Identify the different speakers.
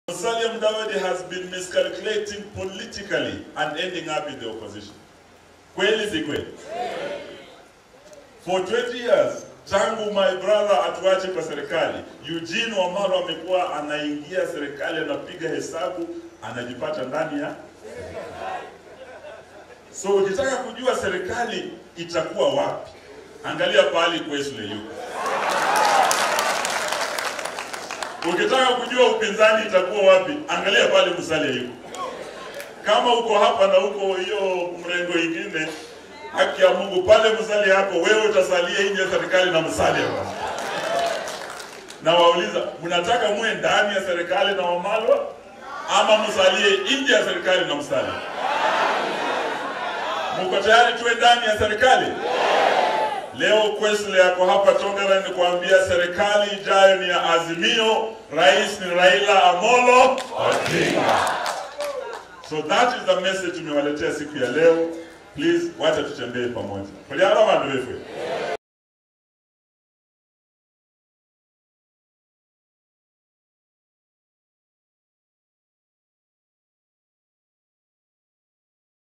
Speaker 1: Musalia Mudavadi has been miscalculating politically and ending up in the opposition. Kweli si kweli? For 20 years tangu my brother atuache kwa serikali, Eugene Wamalwa amekuwa anaingia serikali, anapiga hesabu, anajipata ndani ya So ukitaka kujua serikali itakuwa wapi, angalia pahali Kwesle yuko. Ukitaka kujua upinzani itakuwa wapi, angalia pale Musalia yuko. Kama uko hapa na uko hiyo mrengo ingine, haki ya Mungu, pale Musalia yako wewe utasalia nje ya serikali na Musalia bwana. Na wauliza, mnataka muwe ndani ya serikali na Wamalwa ama msalie nje ya serikali na Musalia? Mko tayari tuwe ndani ya serikali? Leo Kwesle yako hapa Tongaren ni kuambia serikali ijayo ni ya Azimio, rais ni Raila Amolo Odinga. So that is the message tumewaletea siku ya leo. Please wacha tutembee pamoja. Kuliana wandu wewe.